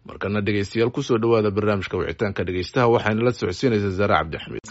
markana dhegeystayaal kusoo dhowaada barnaamijka wicitaanka dhegeystaha waxaana la socodsiinaysa zaare cabdixamiid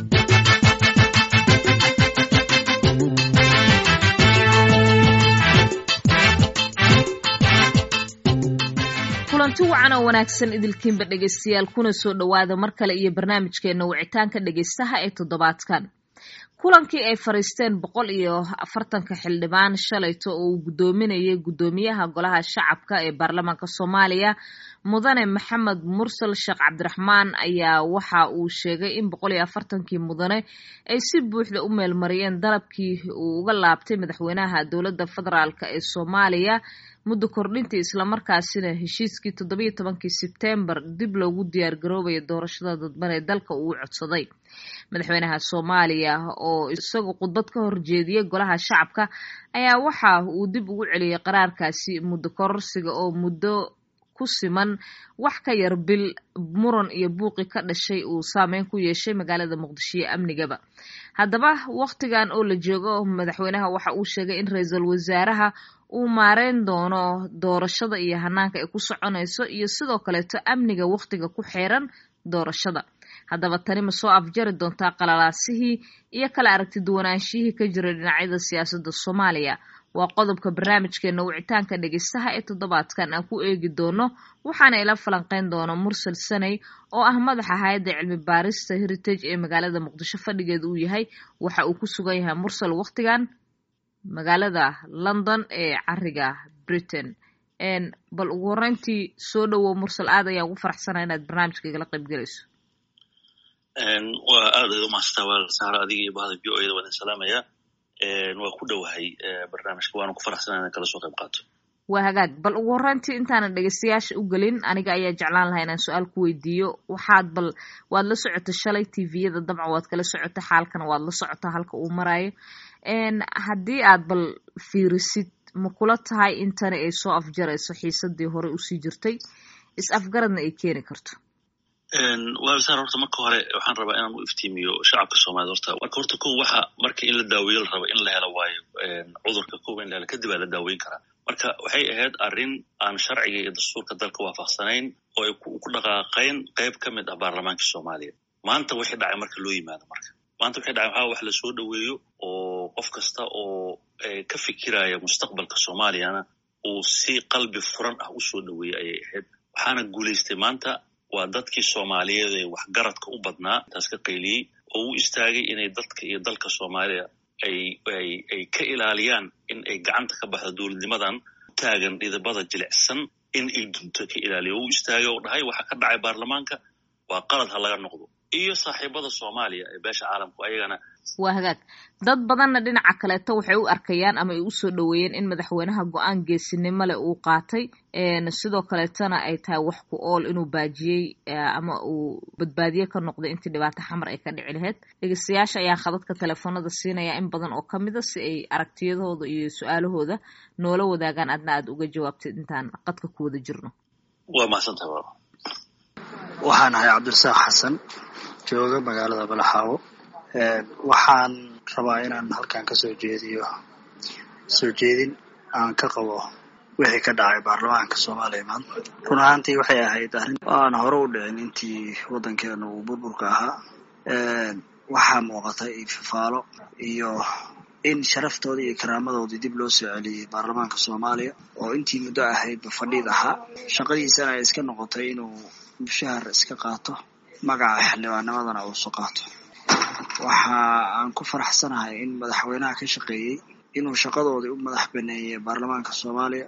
kulanti wacan oo wanaagsan idilkiinba dhegeystayaal kuna soo dhowaada mar kale iyo barnaamijkeena wicitaanka dhegeystaha ee toddobaadkan kulankii ay fariisteen boqol iyo afartanka xildhibaan shalayto oo uu guddoominayay guddoomiyaha golaha shacabka ee baarlamaanka soomaaliya mudane maxamed mursal sheekh cabdiraxmaan ayaa waxa uu sheegay in boqol iyo afartankii mudane ay si buuxda u meelmariyeen dalabkii uu uga laabtay madaxweynaha dowladda federaalk ee soomaaliya muddo kordhintii islamarkaasina heshiiskii toddobiyo tobankii sebtembar dib loogu diyaar garoobaya doorashada dadban ee dalka uu codsaday madaxweynaha soomaaliya oo isagu khudbad ka horjeediyey golaha shacabka ayaa waxa uu dib ugu celiyey qaraarkaasi muddo kororsiga oo muddo ku siman wax ka yar bil muran iyo buuqi ka dhashay uu saameyn ku yeeshay magaalada muqdisho iyo amnigaba haddaba wakhtigan oo la joogo madaxweynaha waxa uu sheegay in ra-iisul wasaaraha uu maareyn doono doorashada iyo hanaanka ay ku soconayso iyo sidoo kaleeto amniga wakhtiga ku xeeran doorashada haddaba tani ma soo afjari doontaa qalalaasihii iyo kala aragti duwanaanshihii ka jiray dhinacyada siyaasadda soomaaliya waa qodobka barnaamijkeena wicitaanka dhegeystaha ee toddobaadkan aan ku eegi doono waxaana ila falanqeyn doona mursal saney oo ah madaxa hay-adda cilmi baarista heritage ee magaalada muqdisho fadhigeeda uu yahay waxa uu ku sugan yahay mursal wakhtigan magaalada london ee cariga britain bal ugu horeyntii soo dhowow mursal aad ayaan ugu faraxsanaa inaad barnaamijka igala qayb gelayso waa aad ay umahastaa waa sahra adiga iyo bahda v o eda waan idin salaamaya waa ku dhowahay barnaamijka waana ku faraxsanaa inaan kala soo qayb qaato waa hagaag bal ugu horeyntii intaanan dhegeystayaasha u gelin aniga ayaa jeclaan lahaa inaan su-aal ku weydiiyo waxaad bal waad la socota shalay tviyada dabcan waad kala socota xaalkana waad la socotaa halka uu marayo haddii aad bal fiirisid ma kula tahay intani ay soo afjarayso xiisadii hore usii jirtay is afgaradna ay keeni karto wasaar horta marka hore waxaan rabaa inaan u iftiimiyo shacabka soomaaliyed horta marka horta ko waxa marka in la daaweeyo la rabo in la helo waayo cudurka kowa in la helo kadib aa la daaweyn karaa marka waxay ahayd arrin aan sharciga iyo dastuurka dalka waafaqsanayn oo ay ku dhaqaaqayn qayb ka mid ah baarlamaanka soomaaliya maanta wixii dhacay marka loo yimaado marka maanta waxay dhacay waxaa wax lasoo dhoweeyo oo qof kasta oo ka fikiraya mustaqbalka soomaaliyana uu si qalbi furan ah u soo dhoweeyey ayay ahayd waxaana guulaystay maanta waa dadkii soomaaliyeed ee waxgaradka u badnaa taas ka qayliyey oo u istaagay inay dadka iyo dalka soomaaliya ay ay ay ka ilaaliyaan in ay gacanta ka baxdo dowladnimadan taagan dhidibada jilicsan in ay dunto ka ilaaliya oo u istaagay oo dhahay waxa ka dhacay baarlamaanka waa qalad ha laga noqdo iyo saaxiibada soomaaliya ee beesha caalamku ayagana waa hagaag dad badanna dhinaca kaleeto waxay u arkayaan ama ay usoo dhoweeyeen in madaxweynaha go-aan geesinimo leh uu qaatay sidoo kaleetona ay tahay wax ku ool inuu baajiyey ama uu badbaadiye ka noqday intii dhibaato xamar ay ka dhici lahayd dhegeystayaasha ayaan khadadka telefoonada siinaya in badan oo kamida si ay aragtiyadooda iyo su-aalahooda noola wadaagaan adna aad uga jawaabtid intaan qadka ku wada jirno waa mahadsantaha waxaan ahay cabdirasaaq xasan jooga magaalada balaxaawo waxaan rabaa inaan halkan ka soo jeediyo soo jeedin aan ka qabo wixii ka dhacay baarlamaanka soomaaliya maanta run ahaantii waxay ahayd arrin aan hore u dhicin intii waddankeena uu burburka ahaa waxaa muuqatay ififaalo iyo in sharaftoodii iyo karaamadoodii dib loo soo celiyey baarlamaanka soomaaliya oo intii muddo ahaydba fadhiid ahaa shaqadiisana ay iska noqotay inuu mushahar iska qaato magaca xildhibaanimadana uusu qaato waxa aan ku faraxsanahay in madaxweynaha ka shaqeeyey inuu shaqadoodii u madax baneeyey baarlamaanka soomaaliya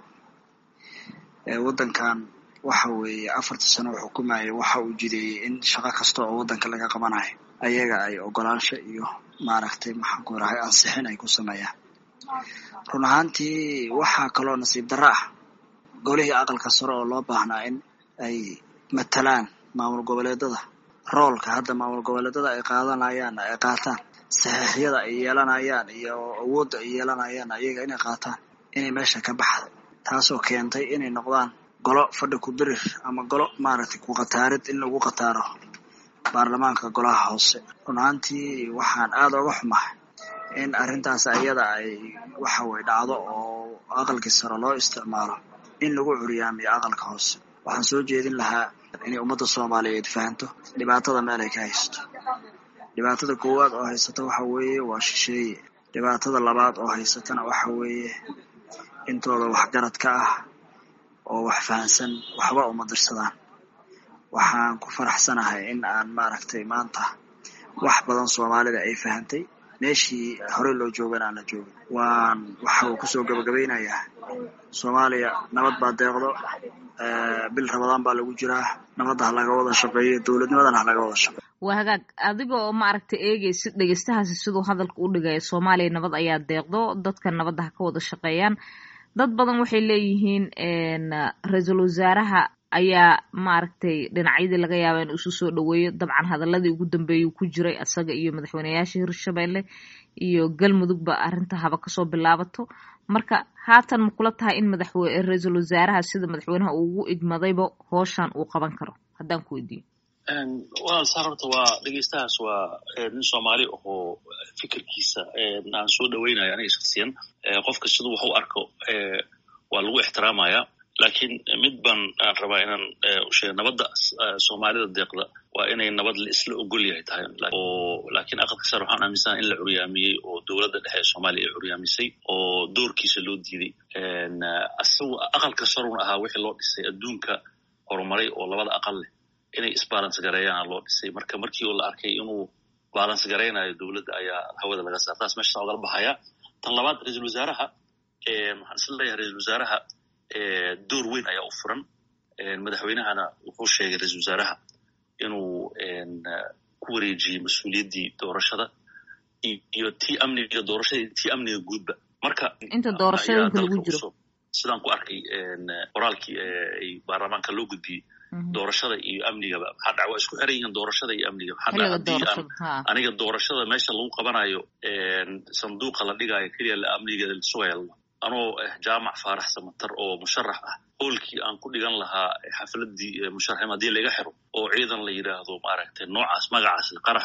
waddankan waxa weeye afartii sano uu xukumayay waxa uu jideeyey in shaqo kasta oo waddanka laga qabanayo ayaga ay ogolaansho iyo maaragtay maxaan ku rahay ansixin ay ku sameeyaan run ahaantii waxaa kaloo nasiib darro ah golihii aqalka sare oo loo baahnaa in ay matalaan maamul goboleedada roolka hadda maamul goboleedada ay qaadanayaan ay qaataan saxiixyada ay yeelanayaan iyo awoodda ay yeelanayaan ayaga inay qaataan inay meesha ka baxda taasoo keentay inay noqdaan golo fadhi ku dirir ama golo maaragtay ku qataarid in lagu qataaro baarlamaanka golaha hoose run ahaantii waxaan aada oga xumahay in arrintaas ayada ay waxa weye dhacdo oo aqalkii sare loo isticmaalo in lagu curyaamiyo aqalka hoose waxaan soo jeedin lahaa inay ummadda soomaaliyeed fahanto dhibaatada meel ay ka haysato dhibaatada koowaad oo haysata waxa weeye waa shisheeye dhibaatada labaad oo haysatana waxa weeye intooda waxgarad ka ah oo wax fahansan waxba uma dirsadaan waxaan ku faraxsanahay in aan maaragtay maanta wax badan soomaalida ay fahantay meeshii horey loo joogana aan la joogin waan waxa uu kusoo gabagabaynayaa soomaaliya nabad baa deeqdo bil ramadaan baa lagu jiraa nabadda ha laga wada shaqeeyo dowladnimadana ha laga wada shaqeeyo waa hagaag adiga oo maaragtay eegaysid dhegeystahaasi siduu hadalka u dhigaya soomaaliya nabad ayaa deeqdo dadka nabadda ha ka wada shaqeeyaan dad badan waxay leeyihiin ra-iisul wasaaraha ayaa maaragtay dhinacyadii laga yaaba in isu soo dhaweeyo dabcan hadaladii ugu dambeeyuu ku jiray asaga iyo madaxweyneyaasha hirshabelle iyo galmudugba arrinta haba kasoo bilaabato marka haatan ma kula tahay in madaxwe ra-iisul wasaaraha sida madaxweynaha uu ugu igmadayba hooshan uu qaban karo haddaan ku weydiiyo walaal saar horta waa dhegeystahaas waa nin soomaali ahoo fikirkiisa aan soo dhaweynayo aniga shaksiyan qofka siduu wax u arko waa lagu ixtiraamaya lakiin mid baan aan rabaa inaan usheega nabadda soomaalida deeqda waa inay nabad la isla ogol yahay tahay oo lakiin aqalka sare waxaan aaminsana in la curyaamiyey oo dowladda dhexe ee soomaaliya ay curyaamisay oo doorkiisa loo diiday isagu aqalka sarun ahaa wixii loo dhisay adduunka horumaray oo labada aqal leh inay isbalance gareeyaana loo dhisay marka markii oo la arkay inuu balance garaynayo dowladda ayaa hawada laga saar taas meesha ogala baxaya tan labaad ra-iisul wasaaraha waxaan isla leeyahay ra-isul wasaaraha door weyn ayaa u furan madaxweynahana wuxuu sheegay ra-isul wasaaraha inuu ku wareejiyey mas-uuliyaddii doorashada iyo tii amniga doorashada tii amniga guudba marka inta doorashooyinka lagu jiro sidaan ku arkay qoraalkii ay baarlamaanka loo gudbiyey doorashada iyo amnigaba maxaa dhac waa isku xiran yihiin doorashada iyo amniga maxaa haddii aan aniga doorashada meesha lagu qabanayo sanduuqa la dhigaayo keliya la amnigeeda la sugaya anoo jaamac faarax samatar oo musharax ah hoolkii aan ku dhigan lahaa xafladii musharaxim haddii laga xiro oo ciidan la yidhaahdo maaragtay noocaas magacaas qarax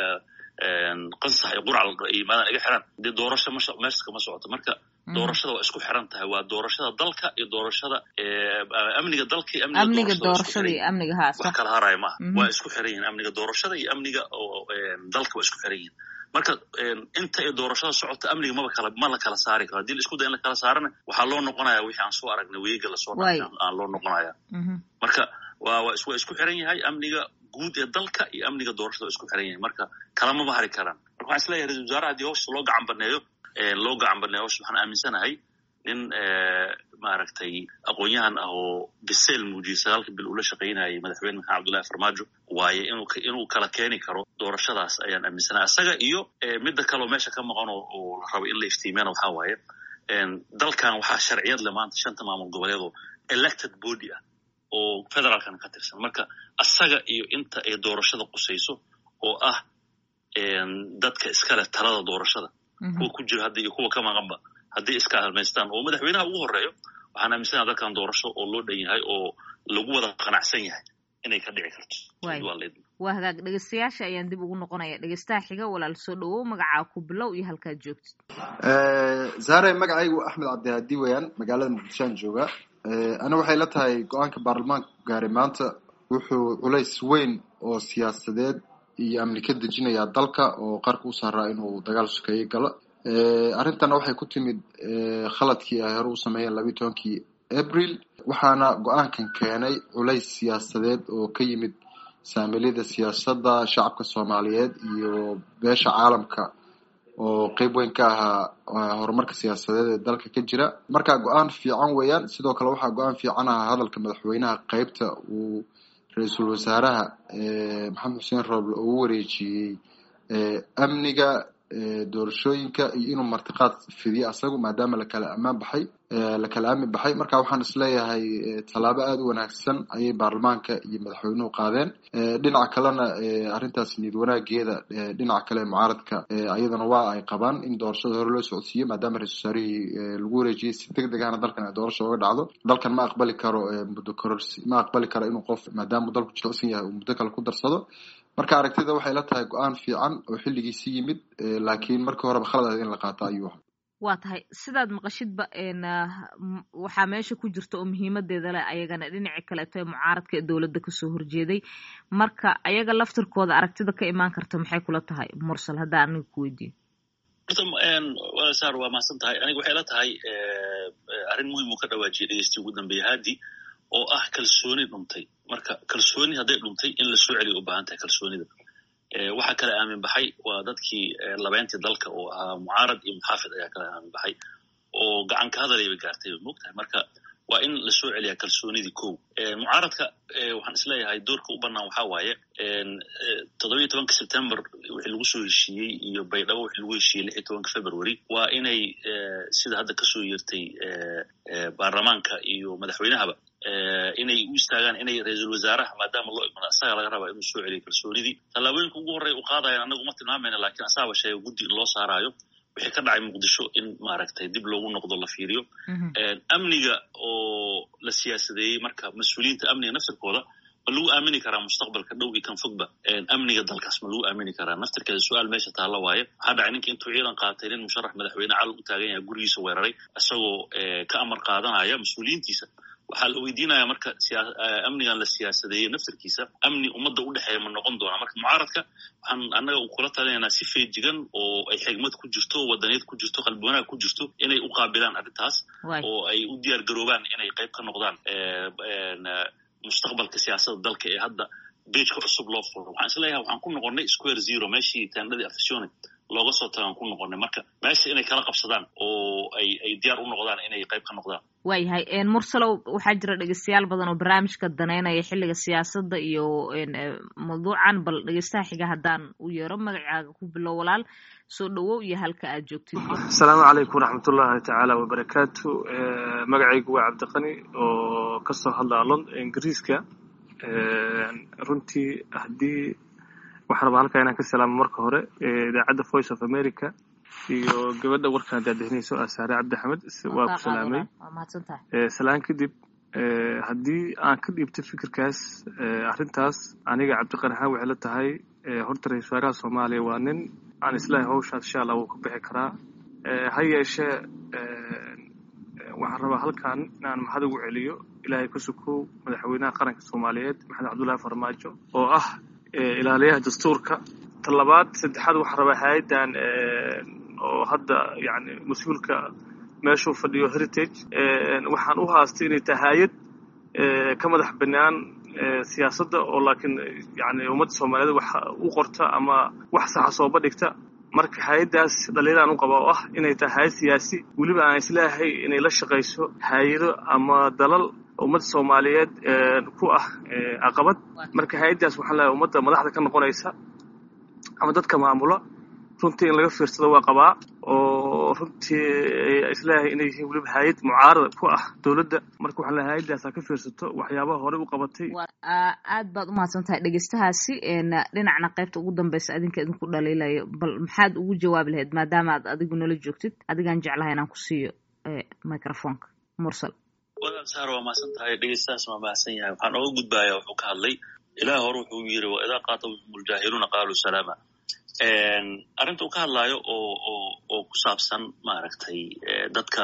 qansax iyo qurcal ay yimaadaan iga xiran dee doorasho meesha kama socoto marka doorashada waa isku xiran tahay waa doorashada dalka iyo doorashada amniga dalka iyo amniga doorashada iyo amniga haas wax kala haraayo maaha waa isku xiran yihin amniga doorashada iyo amniga dalka waa isku xiran yihin marka inta ay doorashada socota amniga maba kala ma la kala saari karo haddii la isku day in la kala saarana waxaa loo noqonaya wixii aan soo aragnay weega lasoo dhaafay aan loo noqonaya marka waa waa waa isku xiran yahay amniga guud ee dalka iyo amniga doorashada waa isku xiran yahay marka kalamama hari karaan marka waxaan isleeyahay ra-isul wasaaraha haddii howsha loo gacan baneeyo loo gacan baneeyo howsha waxaan aaminsanahay nin maaragtay aqoon-yahan ah oo biseel muujiyey sagaalka bil ula shaqaynayay madaxweyne maxamed abdullahi farmaajo waaye inuu inuu kala keeni karo doorashadaas ayaan aaminsanahay isaga iyo midda kaleo meesha ka maqan oo la rabo in la iftiimiyana waxaa waaye dalkan waxaa sharciyad le maanta shanta maamul goboleed oo elected body ah oo federaalkana ka tirsan marka asaga iyo inta ay doorashada qusayso oo ah dadka iskale talada doorashada kuwa ku jiro hadda iyo kuwa ka maqanba haddii iska halmaystaan oo madaxweynaha ugu horeeyo waxaan aaminsanaha dalkan doorasho oo loo dhan yahay oo lagu wada qanacsan yahay inay ka dhici karto waa hagaag dhegeystayaasha ayaan dib ugu noqonaya dhegeystaha xiga walaal soo dhawow magacaa ku bilow iyo halkaad joogtid zaare magacaygu axmed cabdihaadi weyaan magaalada muqdishoan jooga ana waxay la tahay go-aanka baarlamaanka gaaray maanta wuxuu culays weyn oo siyaasadeed iyo amni ka dejinayaa dalka oo qarka u saaraa inuu dagaal sukeeye galo arrintana waxay ku timid khaladkii ay hore u sameeyeen labiyi tobankii abril waxaana go-aankan keenay culays siyaasadeed oo ka yimid saamiliyada siyaasadda shacabka soomaaliyeed iyo beesha caalamka oo qeyb weyn ka ahaa horumarka siyaasadeed ee dalka ka jira marka go-aan fiican weeyaan sidoo kale waxaa go-aan fiican ahaa hadalka madaxweynaha qeybta uu ra-iisul wasaaraha maxamed xuseen rooble ugu wareejiyey amniga doorashooyinka iyo inuu martiqaad fidiyo asagu maadaama lakala ammaan baxay lakala aamin baxay marka waxaan isleeyahay tallaabo aada u wanaagsan ayay baarlamaanka iyo madaxweynuhu qaadeen dhinaca kalena arrintaas niyad wanaageeda dhinaca kale mucaaradka ayadana waa ay qabaan in doorashada hore loo socodsiiyo maadaama ra-isul wasaarihii lagu wareejiyey si deg deg ahna dalkan ay doorasha oga dhacdo dalkan ma aqbali karo muddo kororsi ma aqbali karo inuu qof maadaama dalku jilicsan yahay uu muddo kale ku darsado marka aragtida waxay la tahay go-aan fiican oo xilligiisi yimid laakiin markii horeba khalad ahayd in la qaato ayuu ahaa waa tahay sidaad maqashidba waxaa meesha ku jirta oo muhiimadeeda leh ayagana dhinaci kaleeto ee mucaaradka ee dowladda kasoo horjeeday marka ayaga laftirkooda aragtida ka imaan karta maxay kula tahay mursal haddaa aniga ku weydiiyo horta sar waa mahadsan tahay aniga waxay la tahay arrin muhiim uu ka dhawaajiyay dhegeystiyi ugu dambeeya haadi oo ah kalsooni dhuntay marka kalsooni hadday dhuntay in lasoo celiya u baahan tahay kalsoonida waxaa kala aamin baxay waa dadkii labeyntii dalka oo ahaa mucaarad iyo muxaafid ayaa kala aamin baxay oo gacan ka hadalay bay gaartay bay moogtahay marka waa in lasoo celiyaa kalsoonidii kow mucaaradka waxaan isleeyahay doorka u bannaan waxaa waaye toddobiyo tobanka september wixii lagu soo heshiiyey iyo baydhabo wixii lagu heshiiyey lix iyo tobanka february waa inay sida hadda kasoo yeertay baarlamaanka iyo madaxweynahaba inay u istaagaan inay ra-iisul wasaaraha maadaama loo imado asaga laga rabaa inuu soo celiyo kalsoonidii tallaabooyinka ugu horreya u qaadayan annaga uma tilmaamayna lakin asaaba sheega guddi in loo saaraayo wixii ka dhacay muqdisho in maaragtay dib loogu noqdo la fiiriyo amniga oo la siyaasadeeyey marka mas-uuliyiinta amniga naftirkooda ma lagu aamini karaa mustaqbalka dhow iyo kan fogba amniga dalkaas ma lagu aamini karaa naftirkeeda su-aal meesha taalla waaye waxaa dhacay ninka intuu ciidan qaatay nin musharax madaxweyne calan u taagan yahay gurigiisa weeraray isagoo ka amar qaadanaya mas-uuliyiintiisa waxaa la weydiinaya marka amnigan la siyaasadeeyey naftirkiisa amni ummadda u dhexeeya ma noqon doonaa marka mucaaradka waxaan annaga kula talinaynaa si feejigan oo ay xigmad ku jirto wadaniyad ku jirto qalbi wanaag ku jirto inay u qaabilaan arrintaas oo ay u diyaar garoobaan inay qayb ka noqdaan mustaqbalka siyaasadda dalka ee hadda beejka cusub loo furo waxaan isleeyahay waxaan ku noqonnay square zero meeshii taandhadii afasione looga soo tagaan ku noqonnay marka meesha inay kala qabsadaan oo ay ay diyaar u noqdaan inay qayb ka noqdaan waayahay mursalow waxaa jira dhegeystayaal badan oo barnaamijka daneynaya xilliga siyaasadda iyo mawduucan bal dhegeystaha xiga haddaan u yeero magacaaga ku bilow walaal soo dhowow iyo halka aad joogtid asalaamu calaykum waraxmatullahi tacaala wabarakaatu magacaygu waa cabdiqani oo kasoo hadlaa lond ingiriiska runtii haddii waxaan rabaa halkaa inaan ka salaamo marka hore idaacadda voice of america iyo gabadha warkaan daadahinayso asaare cabdi axmed waa ku salaamay salaan kadib haddii aan ka dhiibto fikirkaas arrintaas aniga cabdiqani ahaan waxay la tahay horta ra-isul wasaaraha soomaaliya waa nin aan islaahay hawshaas insha allah wuu ka bixi karaa ha yeeshee waxaan rabaa halkan inaan maxad ugu celiyo ilaahay ka sukow madaxweynaha qaranka soomaaliyeed maxamed cabdullaahi farmaajo oo ah ilaaliyaha dastuurka ta labaad saddexaad waxaan rabaa hay-addan oo hadda yani mas-uulka meeshuu fadhiyo heritage waxaan u haastay inay tahay hay-ad ka madax banaan siyaasadda oo laakiin yani ummadda soomaaliyeed wax u qorta ama wax saxa sooba dhigta marka hay-addaas dhaliilaan u qaba oo ah inay tahay hay-ad siyaasi weliba aan isleeyahay inay la shaqayso hay-ado ama dalal ummadda soomaaliyeed ku ah caqabad marka hay-addaas waxaan leeyahay ummadda madaxda ka noqonaysa ama dadka maamula runtii in laga fiirsado waa qabaa oo runtii isleeyahay inay yihiin weliba hay-ad mucaarada ku ah dowladda marka waxaan leeyahay hay-addaas ha ka fiirsato waxyaabaha horey u qabatay aad baad umahadsan tahay dhegeystahaasi dhinacna qaybta ugu dambeysa adinka idinku dhaliilayo bal maxaad ugu jawaabi lahayd maadaama aad adigu nala joogtid adigaan jeclahay inaan ku siiyo microfonka mursal walaal saar waa mahadsan tahay dhegeystahaas waa mahadsan yahay waxaan oga gudbaaya wuxuu ka hadlay ilaah hore wuxuu yiri wa idaa qaatabahum ljaahiluuna qaaluu salaama arrinta uu ka hadlaayo oo oo oo ku saabsan maaragtay dadka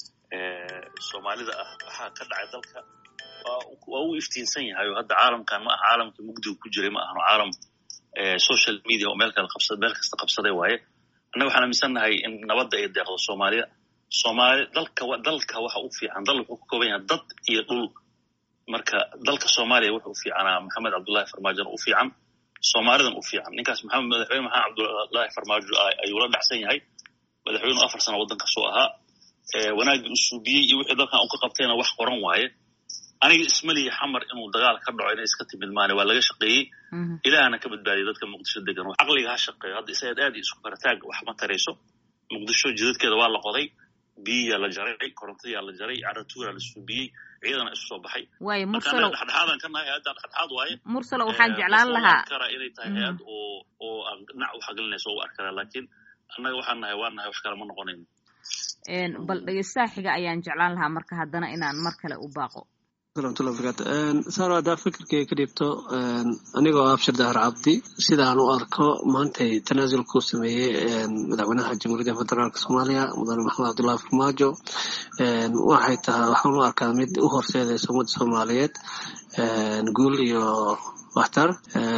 soomaalida ah waxaa ka dhacay dalka waa uu iftiinsan yahay oo hadda caalamkan ma aha caalamkii mugdiga ku jiray ma ahano caalam social media oo meel kale qabsa meel kasta qabsaday waaye annaga waxaan aaminsannahay in nabadda ay deeqdo soomaaliya soomaali dalka dalka waxa u fiican dal wuxuu ka kooban yahay dad iyo dhul marka dalka soomaaliya wuxuu u fiicanaa maxamed cabdullahi farmaajona u fiican soomaalidan u fiican ninkaas maxamed madaxweyne maxamed cabdullahi farmaajo ayuu la dhacsan yahay madaxweyneu afar sano waddankaasuu ahaa wanaaggii u suubiyey iyo wixii dalkan uu ka qabtayna wax qoran waaye aniga ismaliya xamar inuu dagaal ka dhaco inay iska timid maane waa laga shaqeeyey ilaahana ka badbaadiyay dadka muqdisho degan caqliga ha shaqeeyo hadda isaga aad iyo isku karataag wax ma tarayso muqdisho jidadkeeda waa la qoday biyiyaa la jaray korontadiyaa la jaray caratuuraa la suubiyey ciidana isu soo baxay waayo mursalow dhexdhexaadan ka nahay hay-adda dhexdhexaad waaye mursalow waxaan jeclaan lahaa kara inay tahay hay-ad oo oo aan dhinac u xagelinayso oo u arkara laakiin annaga waxaan nahay waa nahay wax kale ma noqonayno bal dhegeystaha xiga ayaan jeclaan lahaa marka haddana inaan mar kale u baaqo ramatullah barakaatu saaro haddaa fikirkay ka dhibto anigoo abshir dahar cabdi sidaan u arko maantay tanaasulkuu sameeyey madaxweynaha jamhuuriyadda federaalk soomaaliya mudane maxamed cabdullahi farmaajo waxay tahay waxaan u arkaa mid u horseedaysa ummadda soomaaliyeed guul iyo waxtar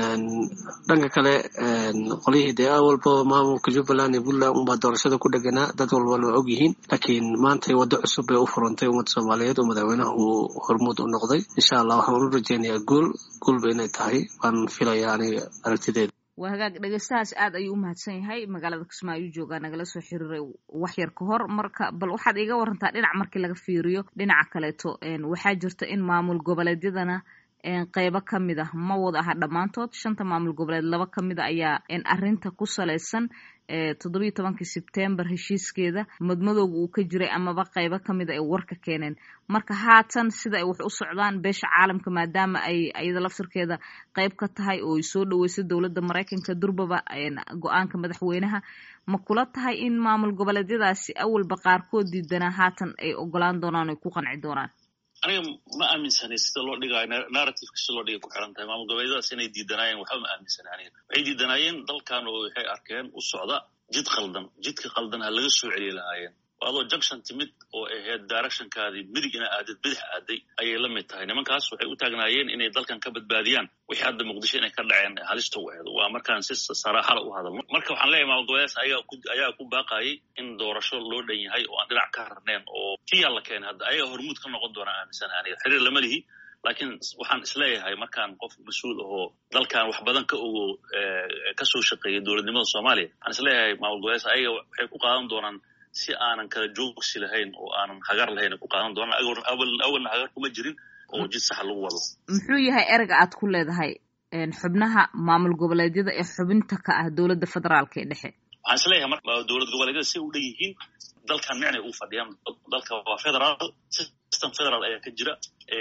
dhanka kale qolyihii dee awalba maamulka jubbaland iyo puntland unbaa doorashada ku dheganaa dad walbana waa og yihiin laakiin maantay waddo cusub bay u furantay ummadda soomaaliyeed oo madaxweynaha uu hormuud u noqday insha allah waxaan u rajeynayaa guul guulba inay tahay waan filayaa aniga aragtideeda waa hagaag dhegeystahaas aad ayuu u mahadsan yahay magaalada kismaayo joogaa nagala soo xiriiray wax yar ka hor marka bal waxaad iiga warantaa dhinac markii laga fiiriyo dhinaca kaleeto waxaa jirta in maamul goboleedyadana qeybo ka mid ah ma wada aha dhammaantood shanta maamul goboleed laba ka mid a ayaa arrinta ku salaysan toddobiyo tobankii sebtembar heshiiskeeda madmadowga uu ka jiray amaba qeybo ka mid a ay warka keeneen marka haatan sida ay wax u socdaan beesha caalamka maadaama ay iyada laftirkeeda qeyb ka tahay oo ay soo dhaweysay dowladda maraykanka durbaba go-aanka madaxweynaha ma kula tahay in maamul goboleedyadaasi awalba qaarkood diidanaa haatan ay ogolaan doonaan oy ku qanci doonaan aniga ma aaminsanay sida loo dhigayo narrativeka sida loo dhigay ku xiran tahay maamul goboleedyadaas inay diidanaayeen waxba ma aaminsanay aniga waxay diidanaayeen dalkan oo waxay arkeen u socda jid qaldan jidka qaldan ha laga soo celiyi lahaayeen adoo junction timid oo ahayd directionkaadii midig ina aadid bidix aaday ayay la mid tahay nimankaas waxay u taagnaayeen inay dalkan ka badbaadiyaan wixii hadda muqdisho inay ka dhaceen halista u aheed waa markaan si saraaxala u hadalno marka waxaan leeyahay maamul goboleedaas ayaa ku baaqayay in doorasho loo dhan yahay oo aan dhinac ka harneen oo kiyaa la keenay hadda ayaga hormuud ka noqon doona aaminsana aniga xiriir lama lihi laakiin waxaan isleeyahay markaan qof mas-uul ahoo dalkan wax badan ka ogo kasoo shaqeeyay dowladnimada soomaaliya waxaan isleeyahay maamul goboleedaas ayaga waxay ku qaadan doonaan si aanan kala joogsi lahayn oo aanan hagar lahayn ku qaadan doonaan awalna hagar kuma jirin oo jid sax lagu wado muxuu yahay erega aad ku leedahay xubnaha maamul goboleedyada ee xubinta ka ah dowladda federaalka ee dhexe waxaan isleeyahay mar dowlad goboleedyada si u dhan yihiin dalkan micnay u fadhiyaan dalka waa federaal system federal ayaa ka jira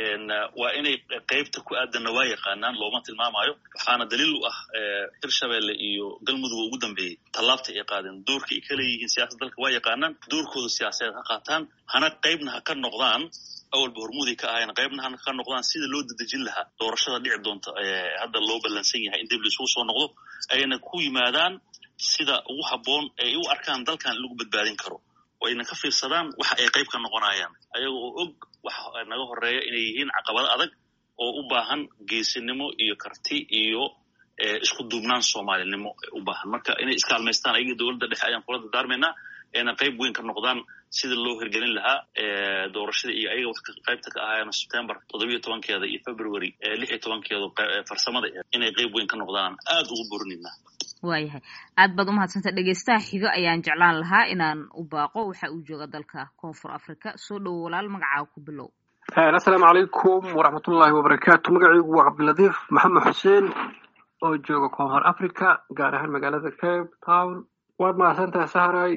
waa inay qeybta ku aadanna waa yaqaanaan looma tilmaamayo waxaana daliil u ah hirshabelle iyo galmudug ugu dambeeyey tallaabta ay qaadeen doorka ay ka leeyihiin siyaasadda dalka waa yaqaanaan doorkooda siyaasadeed ha qaataan hana qeybna ha ka noqdaan awalba hormuuday ka ahayn qeybna hana ka noqdaan sida loo dedejin lahaa doorashada dhici doonta hadda loo ballansan yahay in dib laisugu soo noqdo ayna ku yimaadaan sida ugu habboon ay u arkaan dalkan in lagu badbaadin karo oo ayna ka fiirsadaan waxa ay qayb ka noqonayaan ayaga oo og waxa naga horeeya inay yihiin caqabado adag oo u baahan geesinimo iyo karti iyo isku duubnaan soomaalinimo u baahan marka inay iskaalmaystaan ayaga dowladda dhexe ayaan kula dardaarmaynaa ayna qayb weyn ka noqdaan sida loo hirgelin lahaa doorashada iyo ayaga wax qaybta ka ahaayeen september toddobiyo tobankeeda iyo february lix iyo tobankeeda farsamada inay qayb weyn ka noqdaan aad ugu borinayna waayahay aad baad umahadsantay dhegeystaha xigo ayaan jeclaan lahaa inaan u baaqo waxa uu jooga dalka koonfur africa soo dhowo walaal magacaaga ku bilow assalaamu calaykum waraxmatullaahi wabarakaatu magacaygu waa cabdiladiif maxamed xuseen oo jooga koonfur africa gaar ahaan magaalada cape town waad mahadsantahay sahray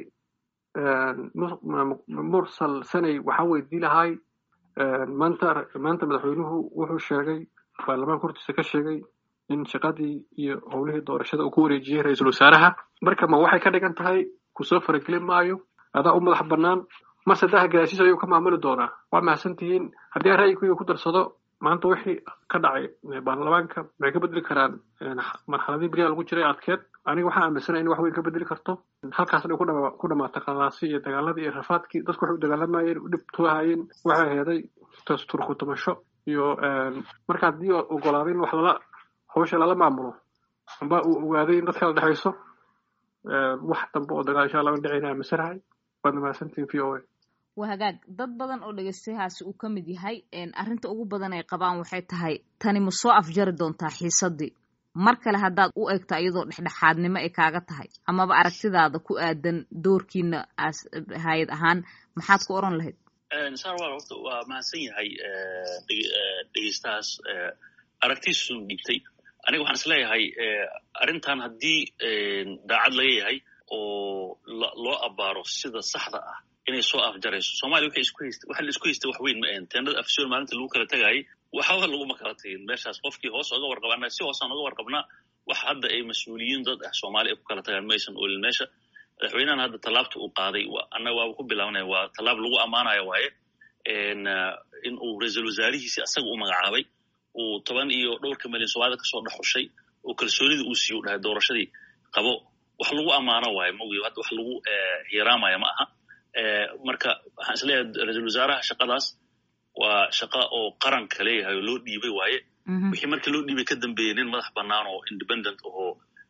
mursal sanay waxaan weydii lahay maanta maanta madaxweynuhu wuxuu sheegay baarlamaanka hortiisa ka sheegay in shaqadii iyo howlihii doorashada uu ku wareejiyey ra-iisul wasaaraha marka ma waxay ka dhigan tahay kusoo faragelin maayo adaa u madax bannaan mase daha gadaashiis ayuu ka maamuli doonaa waa mahadsan tihiin haddii aan ra'yiguyga ku darsado maanta wixii ka dhacay baarlamaanka maxay ka bedeli karaan marxaladii beriyaa lagu jiray adkeed aniga waxaan aaminsanaya in wax weyn ka bedeli karto halkaasna ku dhamaata qalaasi iyo dagaaladii iyo rafaadkii dadku waxay u dagaalamayeen u dhibtuahayeen waxay heeday turkutumasho iyo marka haddii ogolaaday in wax lala hawsha lala maamulo amba uu ogaaday in dadka la dhexayso wax dambe oo dagaal insha allah aan dhicayna aaminsanahay waadna mahadsantihin v o a waa hagaag dad badan oo dhegeystayahaasi uu ka mid yahay arrinta ugu badan ay qabaan waxay tahay tani ma soo afjari doontaa xiisadii mar kale haddaad u egta iyadoo dhexdhexaadnimo ay kaaga tahay amaba aragtidaada ku aadan doorkiina as hay-ad ahaan maxaad ku oran lahayd sarwal horta waa mahadsan yahay dhegeystahaas aragtiisu dhibtay aniga waxaan is leeyahay arrintan haddii daacad laga yahay oo loo abaaro sida saxda ah inay soo afjarayso soomaliya waxay isku haysta waxa la isku haystay wax weyn ma ahan teenada afsoon maalinta lagu kala tagaayay waxba laguma kala tagin meeshaas qofkii hoos oga warqabana si hoosaan oga warqabnaa wax hadda ay mas-uuliyiin dad ah soomaali ay ku kala tagaan maysan oolin meesha madaxweynahan hadda tallaabta uu qaaday annaga waaba ku bilaabnaya waa tallaab lagu ammaanayo waaye in uu ra-iisul wasaarihiisi asaga u magacaabay uu toban iyo dhowrka milyan soomaalida kasoo dhexushay oo kalsoonida uu siiyo dhahay doorashadii qabo wax lagu ammaano waayo maogi hadda wax lagu hiiraamaya ma aha marka waxaan isleeyahay ra-iisul wasaaraha shaqadaas waa shaqa oo qaranka leeyahay oo loo dhiibay waaye wixii markii loo dhiibay ka dambeeyey nin madax bannaan oo independent oo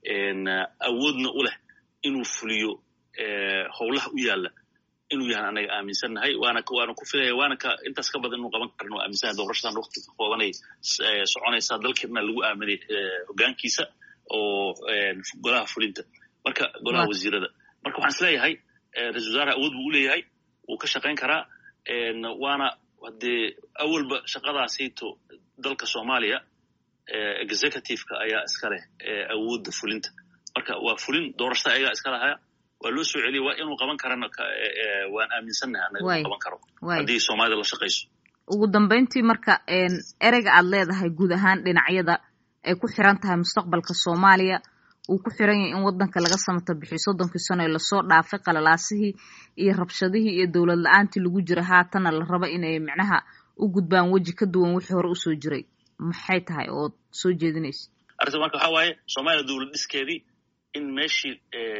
awoodna u leh inuu fuliyo howlaha u yaalla inuu yahan anaga aaminsannahay waana waana ku filaya waana ka intaas ka badan inuu qaban karno aaminsannahay doorashadan waqti ka koobanay soconaysaa dalkeedna lagu aaminay hoggaankiisa oo golaha fulinta marka golaha wasiirada marka waxaan isleeyahay ra-isul wasaaraha awood buu u leeyahay wuu ka shaqayn karaa waana haddee awalba shaqadaasayto dalka soomaaliya executiveka ayaa iska leh awoodda fulinta marka waa fulin doorashada ayagaa iska lahaya waa loo soo celiya waa inuu qaban karana waan aaminsannahay anaga inuu qaban karo haddii soomaalida la shaqayso ugu dambayntii marka ereyga aad leedahay guud ahaan dhinacyada ay ku xiran tahay mustaqbalka soomaaliya uu ku xiran yahay in waddanka laga samata bixiyo soddonkii sano ee lasoo dhaafay qalalaasihii iyo rabshadihii iyo dowlad la-aantii lagu jira haatana la rabo inay micnaha u gudbaan weji ka duwan wixii hore usoo jiray maxay tahay ood soo jeedinaysa arrinta marka waxaa waaye soomaaliya dowlad dhiskeedii in meeshii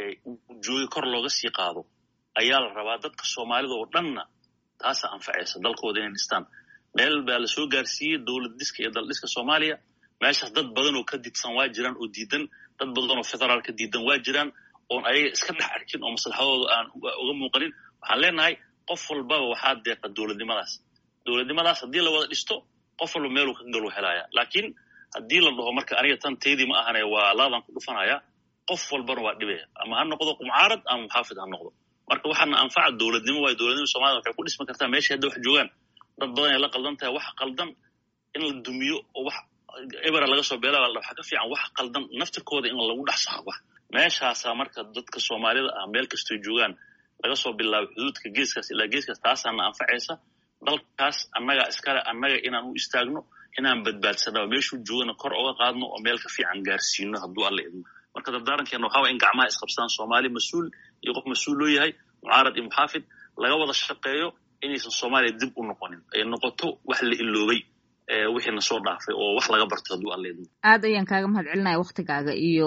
joogay kor looga sii qaado ayaa la rabaa dadka soomaalida oo dhanna taasa anfacaysa dalkooda inay dhistaan meel baa la soo gaarsiiyey dowlad dhiska iyo dal dhiska soomaaliya meeshaas dad badan oo ka didsan waa jiraan oo diidan dad badan oo federaalka diidan waa jiraan oon ayaga iska dhex arkin oo maslaxadooda aan uga muuqanin waxaan leenahay qof walbaba waxaa deeqa dowladnimadaas dowladnimadaas haddii la wada dhisto qof walba meeluu ka galu helaya laakiin haddii la dhaho marka aniga tan teydii ma ahane waa laadan ku dhufanaya qof walbana waa dhibaya ama ha noqdo qumcaarad ama muxaafid ha noqdo marka waxaana anfaca dowladnimo waayo dowladnima somalida waxay ku dhismi kartaa meesha hadda wax joogaan dad badan ay la qaldan tahay wax qaldan in la dumiyo oo wax ebera laga soo beela waxa ka fiican wax qaldan naftirkooda in lagu dhex saxo wax meeshaasaa marka dadka soomaalida ah meel kastoy joogaan laga soo bilaabo xuduudka geeskaas ilaa geeskaas taasaana anfacaysa dalkaas annaga iskale annaga inaan u istaagno inaan badbaadsano meeshuu joogana kor oga qaadno oo meel ka fiican gaarsiino hadduu alla idmo marka dardaarankeena waxaa waa in gacmaha isqabsadaan soomaali mas-uul iyo qof mas-uul loo yahay mucaarad iyo muxaafid laga wada shaqeeyo inaysan soomaaliya dib u noqonin ay noqoto wax la iloobay wixiina soo dhaafay oo wax laga barto hadduu alla idmo aad ayaan kaaga mahad celinaya waktigaaga iyo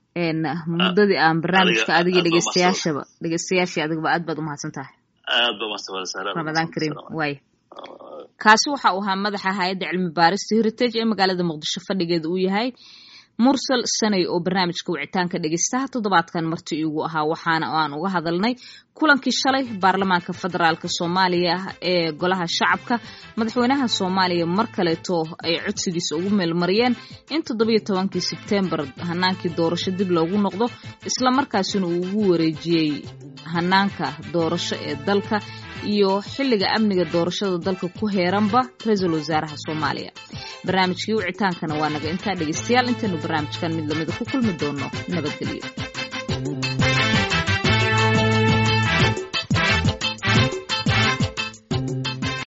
muddadii aan barnaamijka adiga dhegeystayaashaba dhegeystayaashii adigaba aad baad umahadsan tahay aad ba mahadsan ramadaan kariim waay kaasi waxa uu ahaa madaxa hay-adda cilmi baarista heritage ee magaalada muqdisho fadhigeeda uu yahay mursal sanay oo barnaamijka wicitaanka dhegeystaha toddobaadkan marti iigu ahaa waxaana aan uga hadalnay kulankii shalay baarlamaanka federaalk soomaaliya ee golaha shacabka madaxweynaha soomaaliya mar kaleeto ay codsigiisa ugu meelmariyeen in toddobiyo tobankii sebtembar hanaankii doorasho dib loogu noqdo islamarkaasina uu ugu wareejiyey hanaanka doorasho ee dalka iyo xilliga amniga doorashada dalka ku heeranba ra-iisul wasaaraha soomaaliya barnaamijkii wicitaankana waa naga intaa dhegeystayaal intaynu barnaamijkan mid lamida ku kulmi doono nabadgelyo